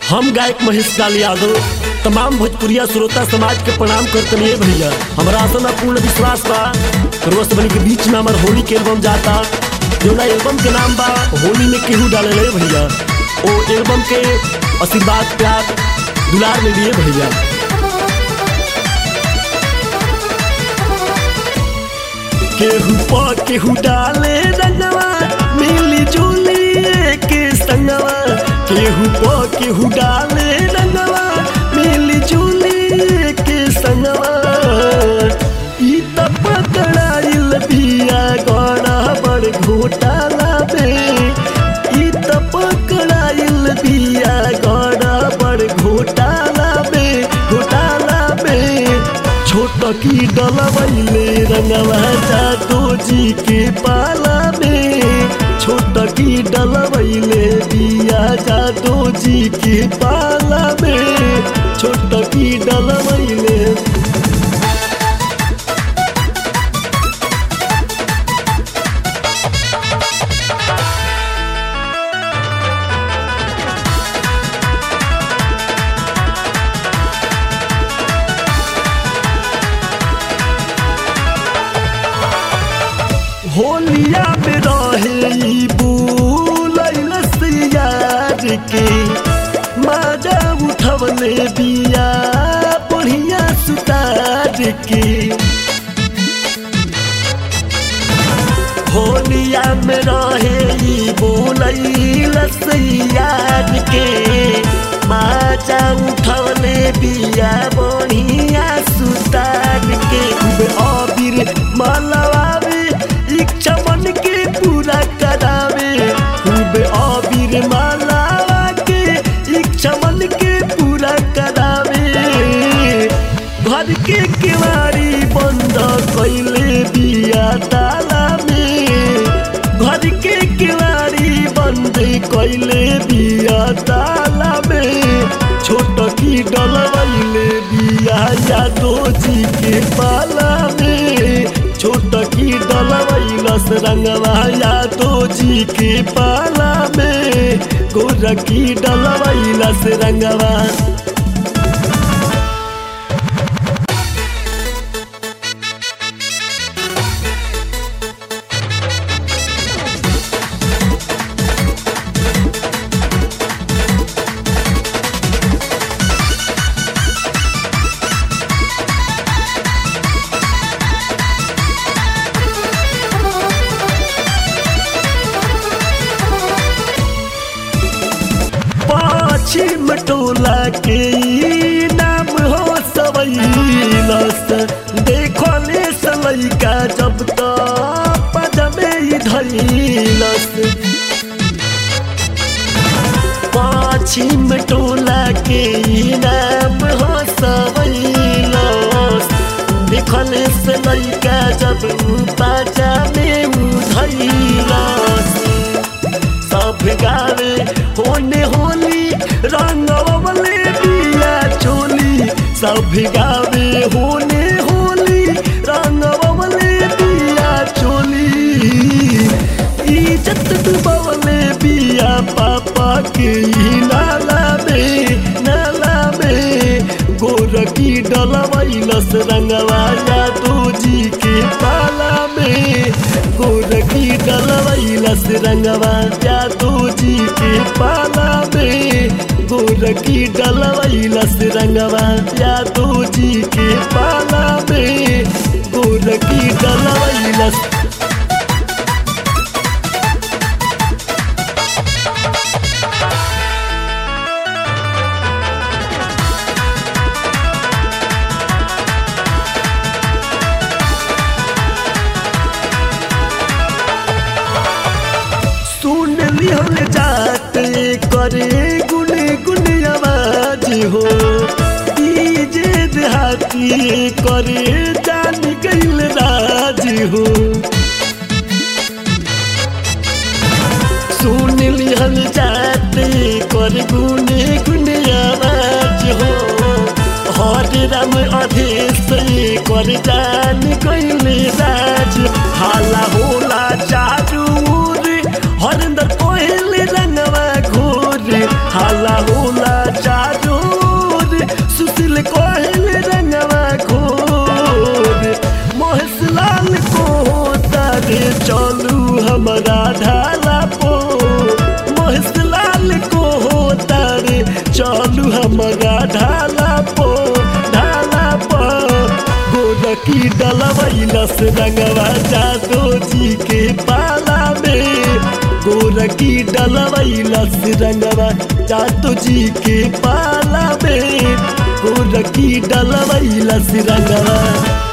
हम गायक महेश लाल यादव तमाम भोजपुरिया श्रोता समाज के प्रणाम करतनी भैया हमरा आसन पूर्ण विश्वास बा रोज बनी के बीच में हमार होली के एल्बम जाता जौना एल्बम के नाम बा होली में केहू डाले भैया ओ एल्बम के आशीर्वाद प्यार दुलार में लिए भैया केहू प केहू डाले रंगवा मिली जुली के संगवा केहू प केहू डाले रंगवा मिली जुली के संगवा ई त पकड़ाइल बिया गड़ा बड़ घोटाला बे ई त पकड़ाइल बिया गड़ा बड़ घोटाला बे घोटाला बे छोट की डलवैले रंगवा जादो जी के पाला में छोट की डलवैले दिया जादो जी के पाला में छोट की डलवैले होलिया में रहे ई बुलैल सियार के माजा उठवले बिया बढ़िया सुतार के होलिया में रहे ई बुलैल सियार के माजा उठवले बिया बढ़िया सुतार के खूब अबीर मलवावे इच्छा मन के पूरा करावे खूब अबीर मालावा के इच्छा मन के पूरा करावे घर के केवाड़ी बंद कैले बिया ताला में घर के केवाड़ी बंद कैले बिया ताला में छोट की डलवैले बिया यादो जी के पाला में छोट की डलवैलस रंगवा यादो जी के पाला में गोर की डलवैलस रंगवा पश्चिम टोला के ई नाम हो सवैलस देखले सलैका जब त पदमे ही धैलस पश्चिम टोला के ई नाम हो सवैलस देखले सलैका जब पाजा में उधैलस सब गावे होने होली रंगवले बिया चोली सब गावे होने होली रंगवले बिया चोली इज्जत डुबवले बिया पापा के ही नाला में नाला में गोर की डलवैलस रंगवा यादो जी के पाला में गोर की डलवैलस रंगवा यादो जी के पाला में गोर की डलवैलस रंगवा यादो जी के पाला में गोर की डलवैलस सुन लिहल जात करे गुन गुन आवाज हो ई जे देहाती करे जान गईल राज हो सुन लिहल जात कर गुन गुन आवाज हो हर राम अधेश कर जान गईल राज हाला होला चारू ओर हरिंदर कोहली रंगवा घोर हाला होला गोरकी डलवैलस रंगवा जादो जी के पाला में गोरकी डलवैलस रंगवा जादो जी के पाला में गोरकी डलवैलस रंगवा